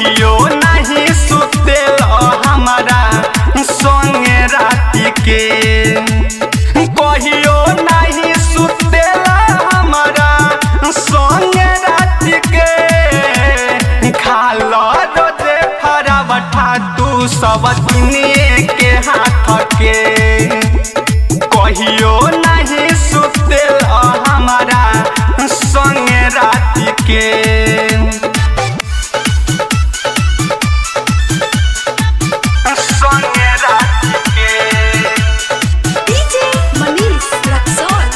कहियो नहीं सुतेल हमारा संगे राति के कहियो नहीं सुतेल हमारा संगे राति के खाल रोजे फरावठा तू सब किनिए के हाथ के कहियो नहीं सुतेल हमारा संगे राति के संगे राति के DJ Manish Raxon.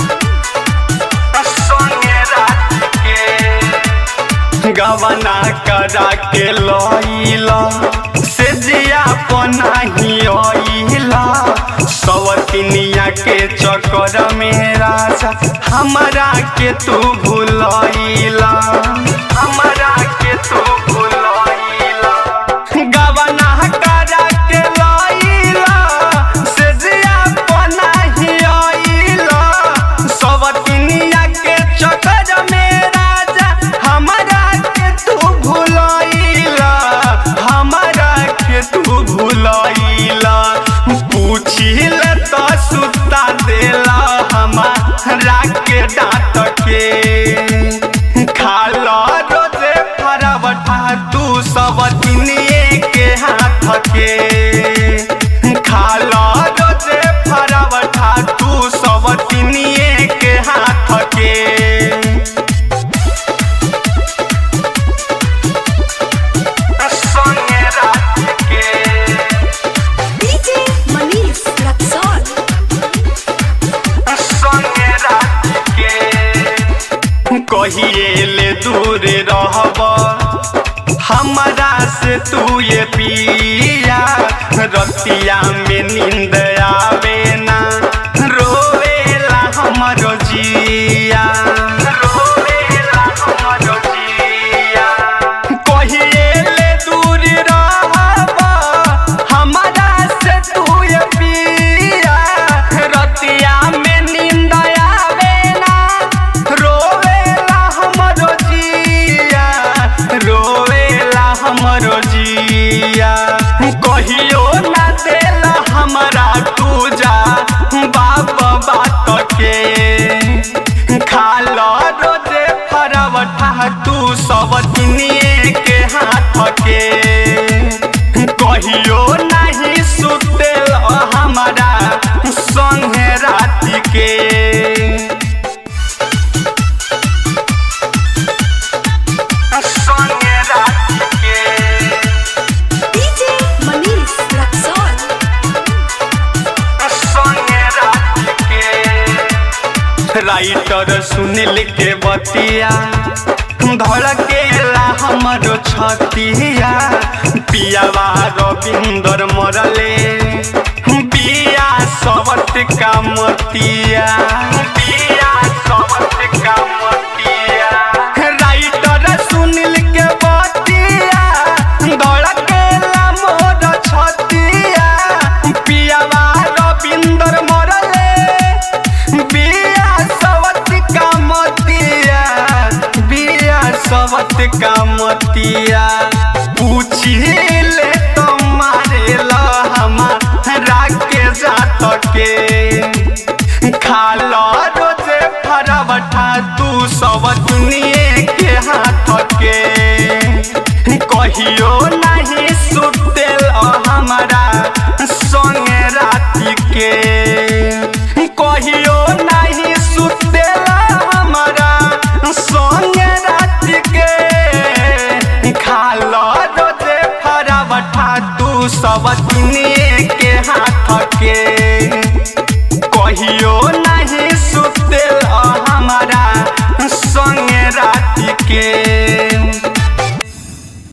संगे राति के गवना करा के लइला से जिया पनाही अइला सवतिनिया के चक्कर में राजा हमरा के तू भूलइला हमरा के तू भूलइला गवना करा के लइला से जिया पनाही अइला सवतिनिया के चक्कर में राजा हमरा के तू भूलइला हमरा के तू भूलइला पूछिल त सुता देला हमारा के डांट के खाला रोजे फरावठा तू सब दिनिए के हाथ के खाला रोजे फरावठा तू सब दिनिए के हाथ के संगे राति के DJ Manish Raxon. संगे राति के कहिए ले दूर रहब हमरा से तू ये पिया रतिया में नींद आवे ना रोवेला हमरो जिया रोवेला हमरो जिया कहिए ले दूर रहब हमरा से तू ये पिया रतिया में नींद आवे ना रोवेला हमरो जिया रोवेला हमरो जिया कहियो ना देला हमरा तू जा बाप बात के खाल रोजे फरवठा तू सब दिनिए के हाथ के कहियो नहीं सुतेल हमारा संगे राति के संगे राति के DJ Manish Raxon. संगे राति के राइटर सुनील के बतिया धड़केला हमरो छतिया पियावा रविंदर मरले बिया सबत का मतिया बिया सबत का मतिया राइटर सुनील के बतिया धड़केला मोर छतिया पियावा रविंदर मरले बिया सवत का मतिया बिया सवत का मतिया पूछिले तो मारेला हमारा के जात के खाल रोजे फरावठा तू सब दुनिए के हाथ के कहियो नहीं सुतेल हमारा संगे राति के कहियो नहीं सुतेल हमारा संगे राति के खाल रोजे फरावठा तू सब दिनिए के हाथ के कहियो नहीं सुतेल हमारा संगे राति के